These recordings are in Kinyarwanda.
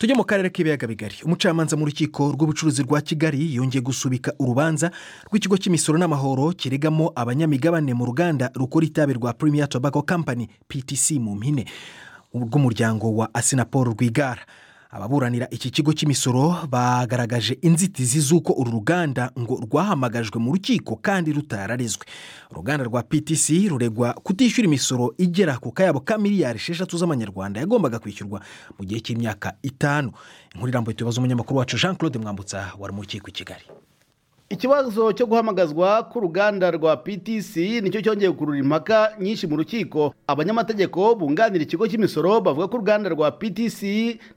tujye mu karere k'ibiyaga bigari umucamanza mu rukiko rw'ubucuruzi rwa kigali yongeye gusubika urubanza rw'ikigo cy'imisoro n'amahoro kiregamo abanyamigabane mu ruganda rukora itabi rwa Premier Tobacco Company ptc mu mpine rw'umuryango wa asinapol rwigara ababuranira iki kigo cy'imisoro bagaragaje inzitizi z'uko uru ruganda ngo rwahamagajwe mu rukiko kandi rutararizwe uruganda rwa ptc ruregwa kutishyura imisoro igera ku kayabo ka miliyari esheshatu z'amanyarwanda yagombaga kwishyurwa mu gihe cy'imyaka itanu inkurirambuye tubaza umunyamakuru wacu jean claude mwambutsa wari mu rukiko i kigali ikibazo cyo guhamagazwa k'uruganda rwa ptc nicyo cyongeye gukurura impaka nyinshi mu rukiko abanyamategeko bunganira ikigo cy'imisoro bavuga ko uruganda rwa ptc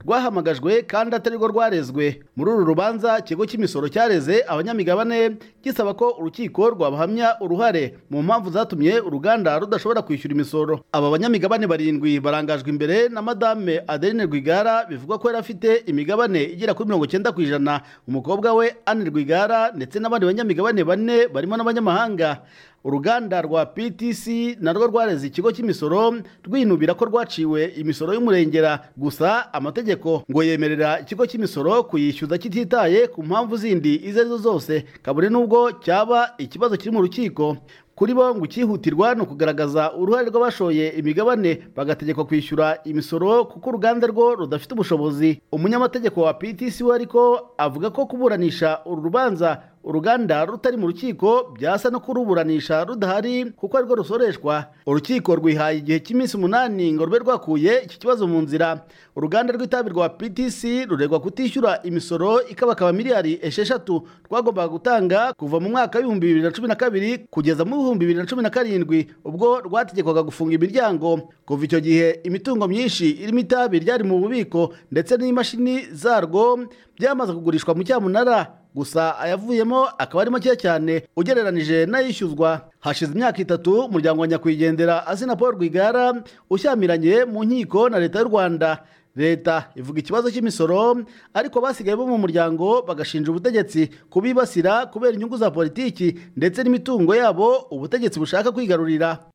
rwahamagajwe kandi atari rwo rwarezwe muri uru rubanza ikigo cy'imisoro cyareze abanyamigabane gisaba ko urukiko rwabahamya uruhare mu mpamvu zatumye uruganda rudashobora kwishyura imisoro aba banyamigabane barindwi barangajwe imbere na madame adeline rwigara bivugwa ko yari afite imigabane igera kuri mirongo icyenda ku ijana umukobwa we anne rwigara ndetse n'abandi banyamigabane bane barimo n'abanyamahanga uruganda rwa ptc narwo rwareze ikigo cy'imisoro rwinubira ko rwaciwe imisoro y'umurengera gusa amategeko ngo yemerera ikigo cy'imisoro kuyishyuza kititaye ku mpamvu zindi izo ari zo zose kabone n'ubwo cyaba ikibazo kiri mu rukiko kuri bo ngo icyihutirwa ni ukugaragaza uruhare rw'abashoye imigabane bagategekwa kwishyura imisoro kuko uruganda rwo rudafite ubushobozi umunyamategeko wa ptc we ariko avuga ko kuburanisha uru rubanza uruganda rutari mu rukiko byasa no kuruburanisha rudahari kuko arirwo rusoreshwa urukiko rwihaye igihe cy'iminsi umunani ngo rube rwakuye iki kibazo mu nzira uruganda rw'itabi rwa ptc ruregwa kutishyura imisoro ikabakaba miliyari esheshatu rwagombaga gutanga kuva mu mwaka w'ibihumbi bibiri na cumi na kabiri kugeza mu bihumbi bibiri na cumi na karindwi ubwo rwategekwaga gufunga imiryango kuva icyo gihe imitungo myinshi irimo itabi ryari mu bubiko ndetse n'imashini zarwo byamaze kugurishwa mu cyamunara gusa ayavuyemo akaba ari makeya cyane ugereranije n'ayishyuzwa hashize imyaka itatu umuryango wa nyakwigendera azina paul rwigara ushyamiranye mu nkiko na leta y'u rwanda leta ivuga ikibazo cy'imisoro ariko basigaye bo mu muryango bagashinja ubutegetsi kubibasira kubera inyungu za politiki ndetse n'imitungo yabo ubutegetsi bushaka kwigarurira